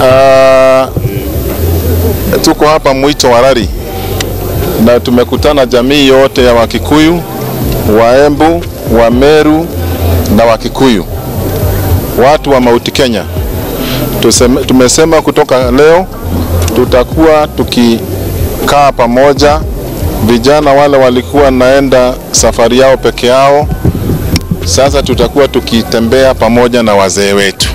Uh, tuko hapa Mwito wa Rari na tumekutana jamii yote ya Wakikuyu, Waembu, Wameru na Wakikuyu, watu wa Mount Kenya. Tuseme, tumesema kutoka leo tutakuwa tukikaa pamoja. Vijana wale walikuwa naenda safari yao peke yao, sasa tutakuwa tukitembea pamoja na wazee wetu,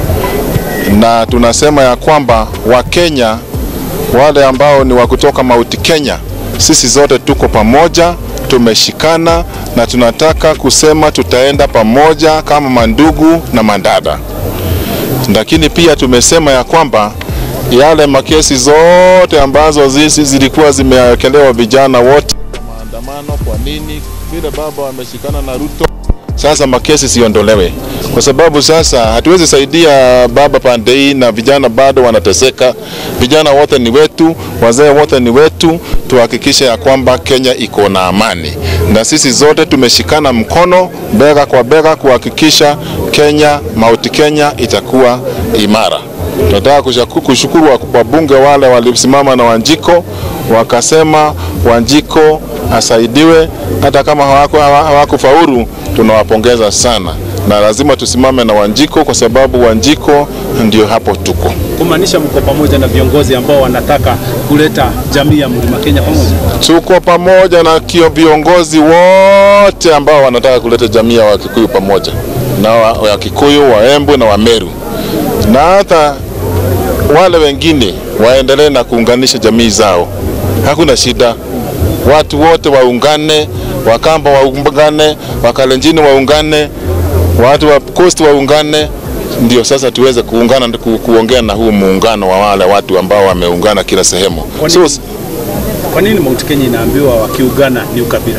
na tunasema ya kwamba Wakenya wale ambao ni wa kutoka Mount Kenya, sisi zote tuko pamoja, tumeshikana na tunataka kusema tutaenda pamoja kama mandugu na mandada. Lakini pia tumesema ya kwamba yale makesi zote ambazo zisi zilikuwa zimewekelewa vijana wote maandamano, kwa nini vile baba wameshikana na Ruto, sasa makesi siondolewe, kwa sababu sasa hatuwezi saidia baba pande hii na vijana bado wanateseka. Vijana wote ni wetu, wazee wote ni wetu, tuhakikishe ya kwamba Kenya iko na amani, na sisi zote tumeshikana mkono bega kwa bega kuhakikisha Kenya, Mount Kenya itakuwa imara. Tunataka kushukuru wabunge wale walisimama na Wanjiko wakasema Wanjiko asaidiwe, hata kama hawakufaulu hawaku tunawapongeza sana, na lazima tusimame na Wanjiko kwa sababu Wanjiko ndio hapo tuko. Kumaanisha mko pamoja na viongozi ambao wanataka kuleta jamii ya Mlima Kenya pamoja. Tuko pamoja na kio viongozi wote ambao wanataka kuleta jamii ya Wakikuyu pamoja na Wakikuyu, Waembu na Wameru na hata wale wengine waendelee na kuunganisha jamii zao, hakuna shida. Watu wote waungane, Wakamba waungane, Wakalenjini waungane, watu wa Coast waungane, ndio sasa tuweze kuungana ku, kuongea na huu muungano wa wale watu ambao wameungana kila sehemu. Kwa nini, so, kwa nini Mount Kenya inaambiwa wakiungana ni ukabila?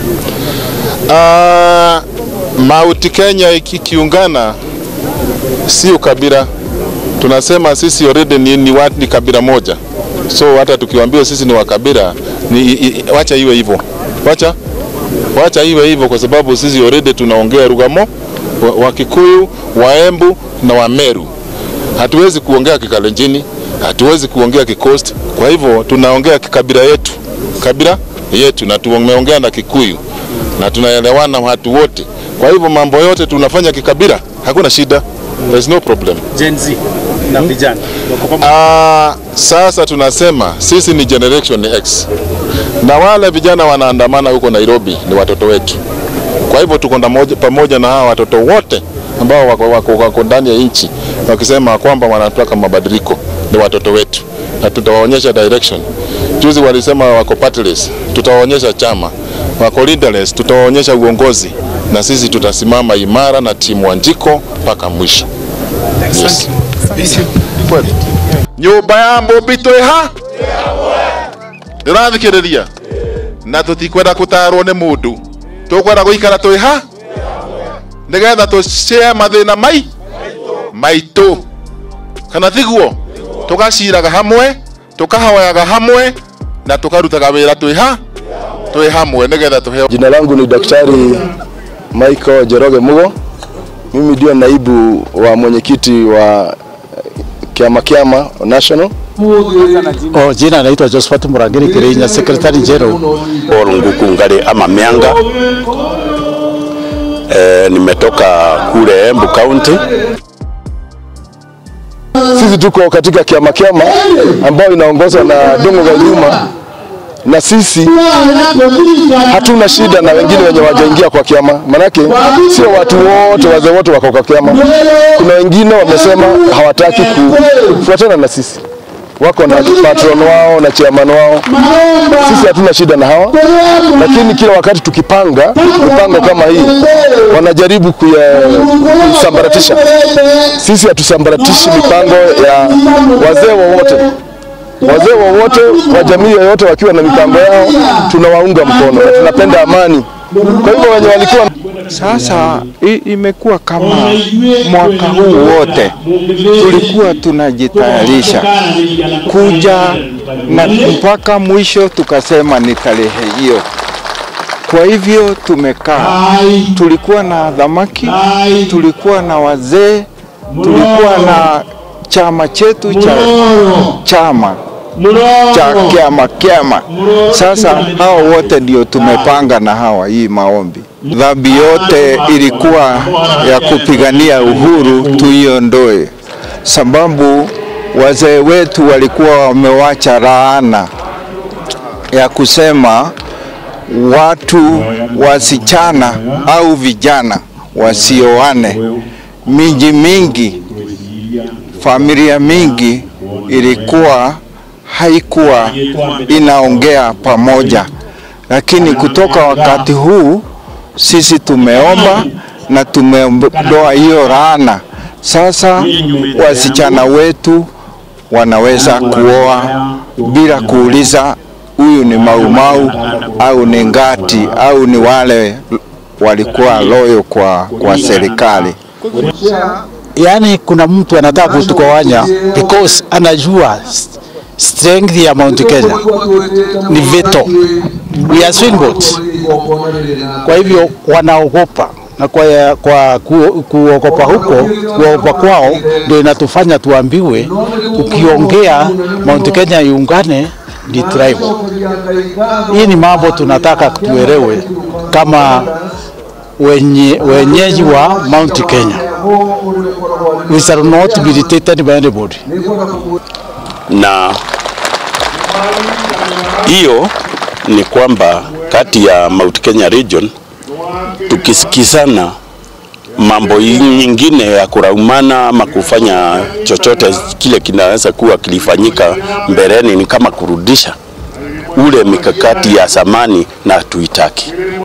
Uh, Mount Kenya ikiungana si ukabila tunasema sisi already ni, ni, watu, ni kabila moja, so hata tukiwaambia sisi ni wakabila ni, i, wacha iwe hivyo, wacha wacha iwe hivyo, kwa sababu sisi already tunaongea lugha mo Wakikuyu, Waembu na Wameru. Hatuwezi kuongea Kikalenjini, hatuwezi kuongea Kikosti. Kwa hivyo tunaongea kikabila yetu, kabila yetu, na tumeongea na Kikuyu na tunaelewana watu wote. Kwa hivyo mambo yote tunafanya kikabila, hakuna shida. There's no problem. Gen Z na vijana Ah, sasa tunasema sisi ni generation X na wale vijana wanaandamana huko Nairobi ni watoto wetu. Kwa hivyo tuko pamoja na hawa watoto wote ambao wako, wako, wako ndani ya nchi wakisema kwamba wanataka mabadiliko, ni watoto wetu na tutawaonyesha direction. Juzi walisema wako partless, tutawaonyesha chama. Wako leaderless, tutawaonyesha uongozi, na sisi tutasimama imara na timu Wanjiko mpaka mwisho. Yes. nyumba ya mũmbi twĩ ha ndĩrathikĩrĩria na tũtikwenda gũtarwo nĩ mũndũ tũkwenda gũikara twĩ ha nĩgetha tũcie mathĩna mai maitũ kana tiguo tũgaciraga hamwe tũkahoyaga hamwe na tũkarutaga wĩra twĩ ha twĩ hamwe nĩgetha tũheo Jina langu ni Daktari Michael Jeroge Mugo. Mimi ndio naibu wa mwenyekiti wa Kiama Kiama National. Oh, jina naitwa Josephat Murangiri Kirinya, Secretary General. Paul Nguku Ngari ama Mianga. E, nimetoka kule Embu County. Sisi tuko katika Kiama Kiama ambayo inaongozwa na Dongo Ganyuma na sisi hatuna shida na wengine wenye wajaingia kwa kiama, manake sio watu wote, wazee wote wako kwa kiama. Kuna wengine wamesema hawataki kufuatana na sisi, wako na patron wao na chairman wao. Sisi hatuna shida na hawa, lakini kila wakati tukipanga mipango kama hii wanajaribu kusambaratisha. Sisi hatusambaratishi mipango ya wazee wowote wazee wowote wa jamii yoyote wakiwa na mipango yao tunawaunga mkono na tunapenda amani. Kwa hivyo wenye walikuwa Sasa i- imekuwa kama mwaka huu wote tulikuwa tunajitayarisha kuja na mpaka mwisho tukasema ni tarehe hiyo. Kwa hivyo tumekaa, tulikuwa na dhamaki, tulikuwa na wazee, tulikuwa na chama chetu cha chama cha kiama kiama. Sasa hao wote ndio tumepanga na hawa hii maombi. Dhambi yote ilikuwa ya kupigania uhuru tuiondoe, sababu wazee wetu walikuwa wamewacha laana ya kusema watu wasichana au vijana wasioane. Miji mingi, familia mingi ilikuwa haikuwa inaongea pamoja, lakini kutoka wakati huu sisi tumeomba na tumeondoa hiyo laana. Sasa wasichana wetu wanaweza kuoa bila kuuliza huyu ni maumau au ni ngati au ni wale walikuwa loyo kwa, kwa serikali. Yaani kuna mtu anataka kutugawanya because anajua strength ya Mount Kenya ni veto. We are swing votes. Kwa hivyo wanaogopa na kwa, kwa ku, kuogopa huko kuogopa kwao ndio inatufanya tuambiwe, ukiongea Mount Kenya iungane ni tribal. Hii ni mambo tunataka tuelewe kama wenye, wenyeji wa Mount Kenya. We shall not be dictated by anybody. na hiyo ni kwamba kati ya Mount Kenya region tukisikizana mambo nyingine ya kuraumana ama kufanya chochote kile kinaweza kuwa kilifanyika mbeleni, ni kama kurudisha ule mikakati ya zamani na tuitaki.